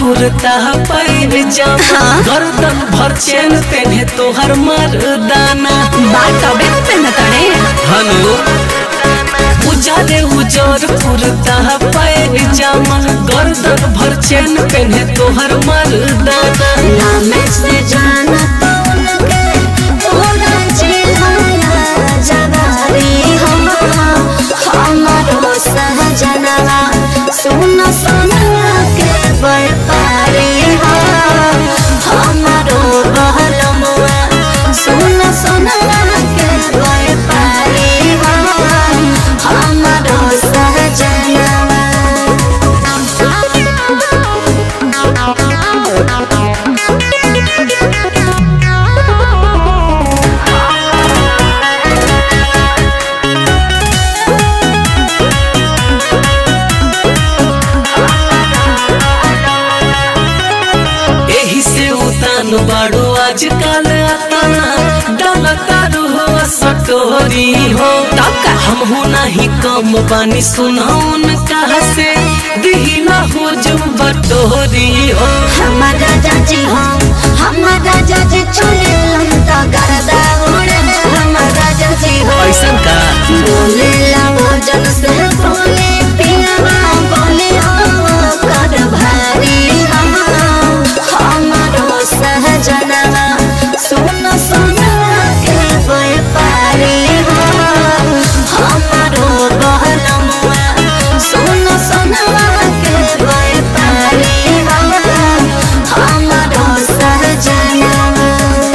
कुर्ता पैर जामा गर्दन भर चैन पेन्हे तोहर मर्दाना बात तबे न पेनताड़े हनु उजाले उजर कुर्ता पैर जामा गर्दन भर चैन पेन्हे तोहर मर्दाना नाम से जाना तोलके तोरा चिल्लाया जवारी हम हमारो सहजनवा सुन सुनवा के व्यापारी हम हमारो बहलमुआ सुन सुनवा के व्यापारी हम हमारो एही से उतान बाड़ो आजकल अतना डाल तारू हो सटोरी हो हम हो नहीं कम बानी सुनौन कहा से दिहिला हो जो बटोरी हो हमारा जाजी हो हमारा जाजी चले लंका गरदा उड़े हमारा जाजी हो ऐसन का बोले लाओ जन से बोले पियावा बोले हो कर भारी हम हमारो सहजनवा सुन सुन के व्यापारी हो हमारो बहलमुआ सुन सुन के व्यापारी हो हमारो सहजनवा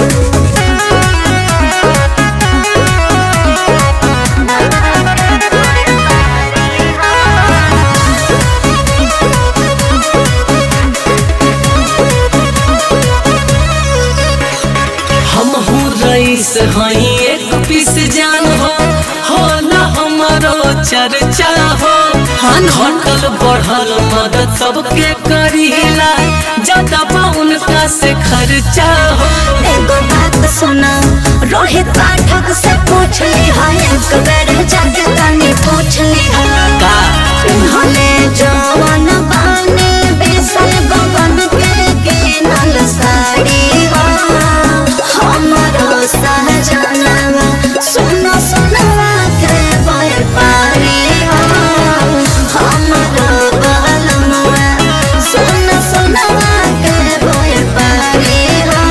हम हूँ रईस हई एक पीस जान हो होला हमारो चर्चा हो घटल बढ़ल मदद सबके करीला ज्यादा पाउन का से खर्चा हो एगो बात सुना रोहित पाठक से पूछ ली है एक बेर जाके तनी पूछ ली है का उन्होंने जवान बाने बेसल गगन के किनल साड़ी हो हमारो सहजनवा सुनो सुनवा के व्यापारी हो हमारो बहलमुआ सुनो सुनवा के व्यापारी हो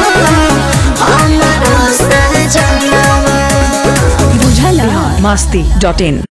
हमारो सहजनवा masti.in